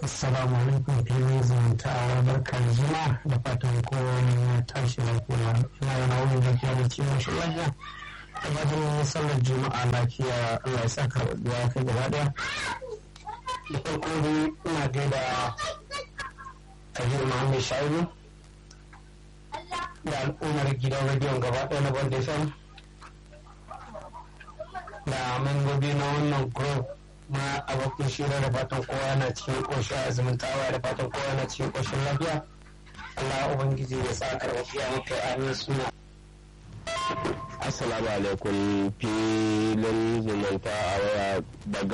Assalamu alaikum filin zumunta a barkar juma da fatan kowane ya tashi lafiya ina yana wani lafiya da ciwon shi lafiya da fatan sallar juma'a lafiya Allah ya sa karɓuwa kai gaba ɗaya da farko dai ina gaida Kabir Muhammad Shaibu da al'ummar gidan rediyon gaba ɗaya na Bond FM da membobi na wannan group na abokin shira da fatan kowa yana cikin ƙoshin azumin tawa da fatan kowa yana cikin ƙoshin lafiya Allah Ubangiji ya sa karɓar maka amin suna Assalamu alaikum filin zumunta a waya daga